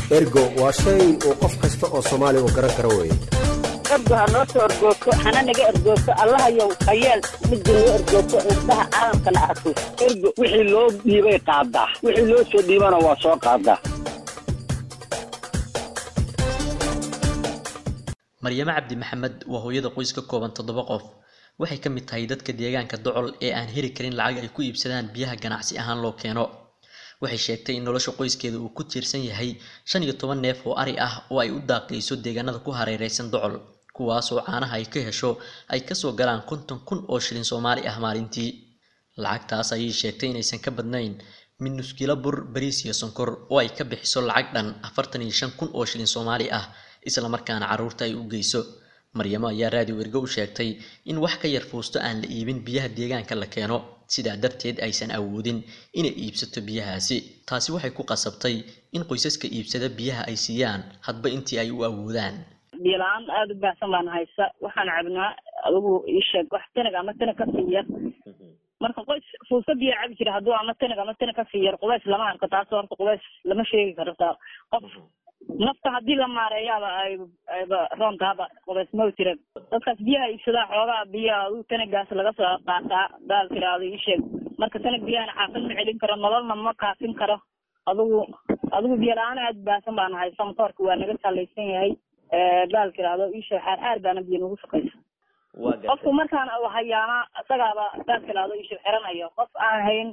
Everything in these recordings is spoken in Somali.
ergo waa shay uu qof kasta oo soomaali uu garan karo weye ergo ha noo soo ergoogto hana naga ergoogto allahayow hayeel midda noo ergoogto indhaha caalamkana arko ergo wixii loo dhiibay qaadaa wixii loo soo dhiibana waa soo qaadaa maryamo cabdi maxamed waa hooyada qoys ka kooban toddoba qof waxay ka mid tahay dadka deegaanka docol ee aan heli karin lacag ay ku iibsadaan biyaha ganacsi ahaan loo keeno waxay sheegtay in nolosha qoyskeeda uu ku tiirsan yahay shan iyo toban neef oo ari ah oo ay u daaqayso deegaanada ku hareereysan docol kuwaas oo caanaha ay ka hesho ay kasoo galaan konton kun oo shilin soomaali ah maalintii lacagtaas ayay sheegtay inaysan ka badnayn mid nuskilo bur bariis iyo sonkor oo ay ka bixiso lacag dhan afartan iyo shan kun oo shilin soomaali ah isla markaana carruurta ay u geyso maryamo ayaa raadiyo ergo u sheegtay in wax ka yar fuusto aan la iibin biyaha deegaanka la keeno sidaa darteed aysan awoodin inay iibsato biyahaasi taasi waxay ku qasabtay in qoysaska iibsada biyaha ay siiyaan hadba intii ay u awoodaan biyola-aan aada u baahsan baan haysa waxaan cabnaa adigu ii sheeg wax tanag ama tanag ka sii yar marka qoys fuusta biyo cabi jira hadduu ama tanag ama tanag ka sii yar qubays lama arko taas horta qubays lama sheegi karo taa qof nafta haddii la maareeyaaba ay ayba roontahaba qubays ma jira dadkaas biyaha iibsadaa xoogaa biyaha adigu tanagaas laga soo qaataa daal tiraado ii sheeg marka tanag biyahana xaafad ma celin karo nololna ma kaafin karo adigu adigu biyo la-aan aada baahsan baan haysa matoorka waa naga salaysan yahay daal tiraado ii sheeg xaar xaar baana biyo nagu shaqaysa qofku markaan hayaana isagaaba daal tiraado ii sheeg xiranayo qof aan hayn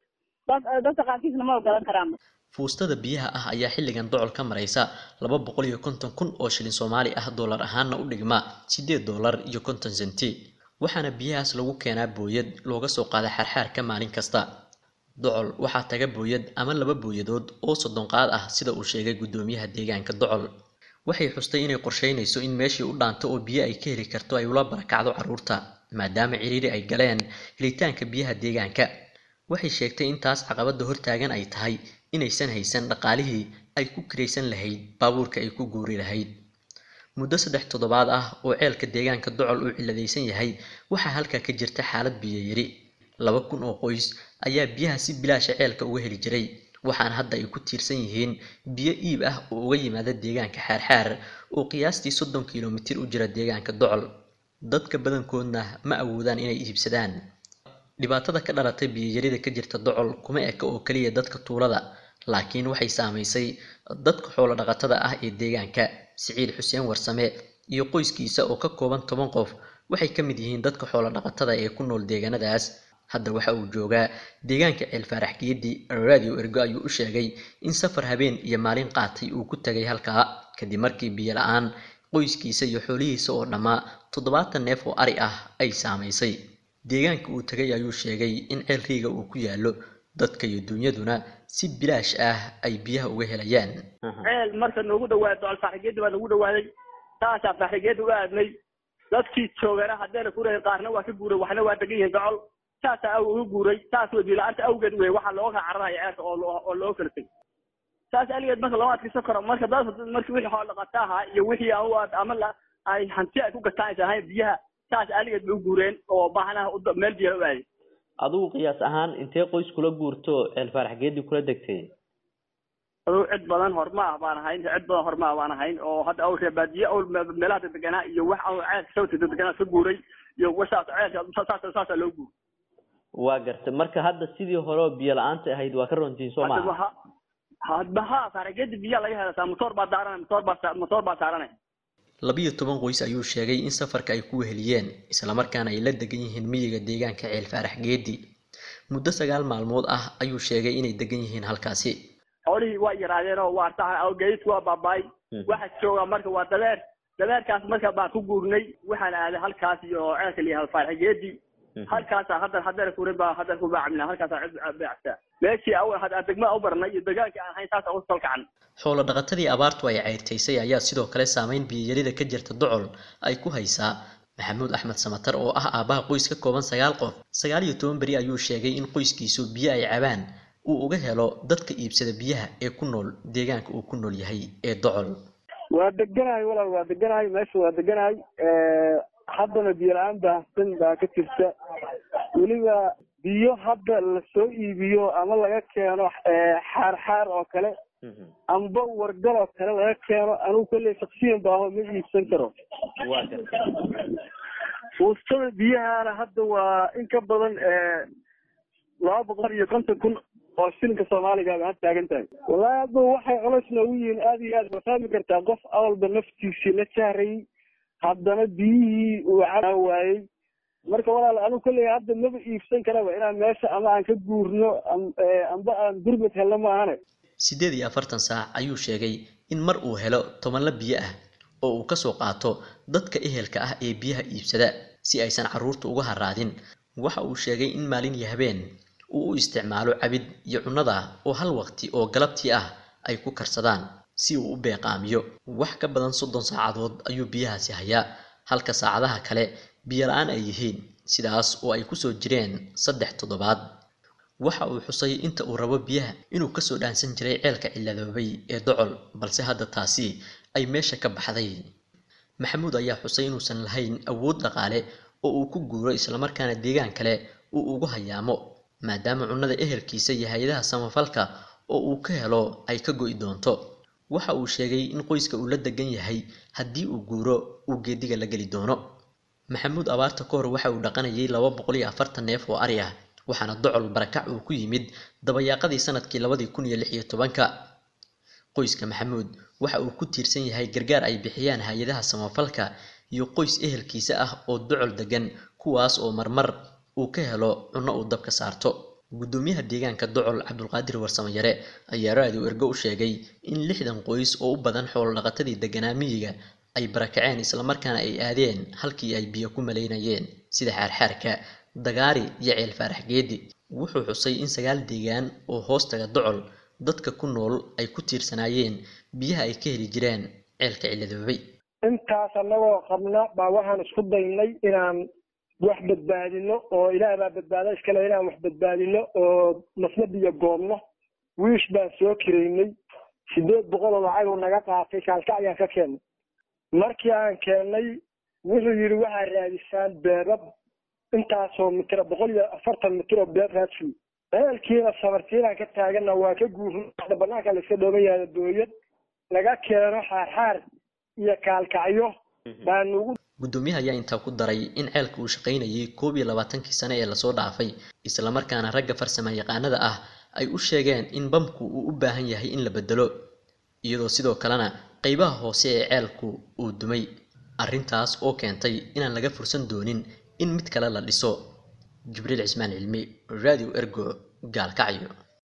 dadka qaarkiisna ma ogolan karaan fuustada biyaha ah ayaa xilligan docol ka maraysa laba boqol iyo konton kun oo shilin soomaali ah dollar ahaanna u dhigma siddeed dollar iyo konton senti waxaana biyahaas lagu keenaa booyad looga soo qaada xaarxaarka maalin kasta docol waxaa taga booyad ama laba booyadood oo soddon qaad ah sida uu sheegay guddoomiyaha deegaanka docol waxay xustay inay qorsheynayso in meeshii u dhaanto oo biyo ay ka heli karto ay ula barakacdo carruurta maadaama ciriiri ay galeen helitaanka biyaha deegaanka waxay sheegtay in taas caqabadda hortaagan ay tahay inaysan haysan dhaqaalihii ay ku kiraysan lahayd baabuurka ay ku guuri lahayd muddo saddex toddobaad ah oo ceelka deegaanka docol uu ciladaysan yahay waxaa halkaa ka jirta xaalad biyo yari laba kun oo qoys ayaa biyaha si bilaasha ceelka uga heli jiray waxaana hadda ay ku tiirsan yihiin biyo iib ah oo uga yimaada deegaanka xaarxaar oo qiyaastii soddon kilomitir u jira deegaanka docol dadka badankoodna ma awoodaan inay iibsadaan dhibaatada ka dhalatay biyoyarida ka jirta docol kuma eka oo keliya dadka tuulada laakiin waxay saamaysay dadka xoolo dhaqatada ah ee deegaanka siciid xuseen warsame iyo qoyskiisa oo ka kooban toban qof waxay ka mid yihiin dadka xoolo dhaqatada ee ku nool deegaanadaas hadda waxa uu joogaa deegaanka ceel faarax geedi radio ergo ayuu u sheegay in safar habeen iyo maalin qaatay uu ku tagay halkaa kadib markii biyo la-aan qoyskiisa iyo xoolihiisa oo dhammaa toddobaatan neef oo ari ah ay saamaysay deegaanka uu tegay ayuu sheegay in ceel riiga uu ku yaallo dadka iyo dunyaduna si bilaash ah ay biyaha uga helayaan ceel marka noogu dhawaado alfaxrigeedi baa noogu dhawaaday saasaa faxrigeedi uga aadnay dadkii joogana haddeena ku reer qaarna waa ka guuray waxna waa degan yihiin docol saasaa aw uga guuray saas wey biyo-la-aanta awgeed wey waxaa looga kala cararaya ceelka oo oo loo kala tegay saas aligeed marka looma adkaysan karo marka dad markii wixii xoolo dhaqata ahaa iyo wixii ama la ay hanti ay ku gataan aysan ahayn biyaha saas aligeed bay u guureen oo baahnaha meel biyaha u aaday adigu qiyaas ahaan intee qoys kula guurto ceel faarax geedi kula degtay aduu cid badan horma ah baan ahayn cid badan horma ah baan ahayn oo hadda aw reebaadiye aw meelaha dedeganaa iyo wax aw ceelka sawta dedeganaa ka guuray iyo wasaas ceelka saas saasaa loo guuray waa gartay marka hadda sidii hore oo biyo la-aanta ahayd waa ka runtiin soo maha hadba ha faaragedi biyaa laga helasaa motoor baa daaranay motoor baa motoor baa saaranay labiyo toban qoys ayuu sheegay in safarka ay ku weheliyeen islamarkaana ay la degan yihiin miyiga deegaanka ceel faarax geedi muddo sagaal maalmood ah ayuu sheegay inay degan yihiin halkaasi xoolihii waa yaraadeen oo waa tahay geedku waa baabaay waxa jooga marka waa dabeer dabeerkaas marka baan ku guurnay waxaan aaday halkaas iyo ceelka liyahay faarax geedi halkaasa hadda haddana kurin baa hadda ku baacmina halkaasa cid beecsaa meeshii awal hadda degmada u barnay iyo dagaalkii aan hayn saasa u salkacan xoolo dhaqatadii abaartu ay ceyrtaysay ayaa sidoo kale saameyn biyoyarida ka jirta docol ay ku haysaa maxamuud axmed samatar oo ah aabbaha qoys ka kooban sagaal qof sagaal iyo toban beri ayuu sheegay in qoyskiisu biyo ay cabaan uu uga helo dadka iibsada biyaha ee ku nool deegaanka uu ku nool yahay ee docol waa deganahay walaal waa deganahay meesha waa deganahay haddana biyo la-aan baahsan baa ka jirta weliba biyo hadda lasoo iibiyo ama laga keeno xaar xaar oo kale amba wargaloo kale laga keeno anigu kolley shaksiyan baaho ma iibsan karo waa gartay fuustada biyahana hadda waa in ka badan laba boqol iyo konton kun oo shilinka soomaaliga ba had taagan tahay wallahi hadda waxay culays noogu yihiin aada iyo aad ma fahmi kartaa qof awalba naftiisii la saarayay haddana biyihii uu caa waayey marka walaal anigu kolley hadda maba iibsan karaba inaan meesha ama aan ka guurno amba aan gurmad helno maahane siddeed iyo afartan saac ayuu sheegay in mar uu helo tobanla biyo ah oo uu kasoo qaato dadka ehelka ah ee biyaha iibsada si aysan carruurta uga haraadin waxa uu sheegay in maalin iyo habeen uu u isticmaalo cabid iyo cunnada oo hal waqti oo galabtii ah ay ku karsadaan si uu u beeqaamiyo wax ka badan soddon saacadood ayuu biyahaasi hayaa halka saacadaha kale biyo la-aan ay yihiin sidaas oo ay kusoo jireen saddex toddobaad waxa uu xusay inta uu rabo biyaha inuu kasoo dhaansan jiray ceelka ciladoobay ee docol balse hadda taasi ay meesha ka baxday maxamuud ayaa xusay inuusan lahayn awood dhaqaale oo uu ku guuro islamarkaana deegaan kale uu ugu hayaamo maadaama cunnada ehelkiisa iyo hay-adaha samafalka oo uu ka helo ay ka go'i doonto waxa uu sheegay in qoyska uu la degan yahay haddii uu guuro uu geediga la geli doono maxamuud abaarta ka hor waxa uu dhaqanayay laba boqol iyo afartan neef oo ari ah waxaana docol barakac uu ku yimid dabayaaqadii sanadkii labadii kun iyo lix iyo tobanka qoyska maxamuud waxa uu ku tiirsan yahay gargaar ay bixiyaan hay-adaha samafalka iyo qoys ehelkiisa ah oo docol degan kuwaas oo marmar uu ka helo cunno uu dabka saarto guddoomiyaha deegaanka docol cabdulqaadir warsamayare ayaa raadiyo ergo u sheegay in lixdan qoys oo u badan xoolo dhaqatadii deganaa miyiga ay barakaceen islamarkaana ay aadeen halkii ay biyo ku malaynayeen sida xaarxaarka dagaari iyo ceel faarax geedi wuxuu xusay in sagaal deegaan oo hoostaga docol dadka ku nool ay ku tiirsanaayeen biyaha ay ka heli jireen ceelka ciladoobay intaas annagoo qabna baa waxaan isku daynay inaan wax badbaadino oo ilaah baa badbaada iskale inaan wax badbaadino oo nasna biyo goobno wiish baan soo kiraynay sideed boqol oo lacag uu naga qaatay kaalka ayaan ka keennay markii aan keennay wuxuu yidhi waxaa raadisaan beebab intaasoo mitira boqol iyo afartan mitir oo beeb raadsiy ceelkiina sabartiinaan ka taagana waa ka guurna banaanka la iska dhooban yahay booyad laga keeno xaarxaar iyo kaalkacyo baa nugu guddoomiyaha ayaa intaa ku daray in ceelka uu shaqaynayay koob iyo labaatankii sane ee lasoo dhaafay islamarkaana ragga farsama yaqaanada ah ay u sheegeen in bamku uu u baahan yahay in la bedelo iyadoo sidoo kalena qeybaha hoose ee ceelku uu dumay arrintaas oo keentay inaan laga fursan doonin in mid kale la dhiso jibriil cismaan cilmi radio ergo gaalkacyo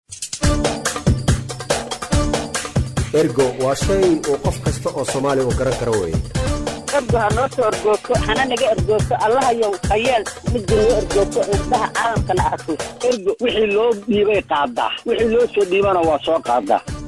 ergo waa shay uu qof kasta oo soomaali u garan karo weye ergo ha noo soo ergoogto hana naga ergoogto allahayow hayeel midda noo ergoogto indhaha caalamkana arko ergo wixii loo dhiibay qaadaa wixii loo soo dhiibana waa soo qaadaa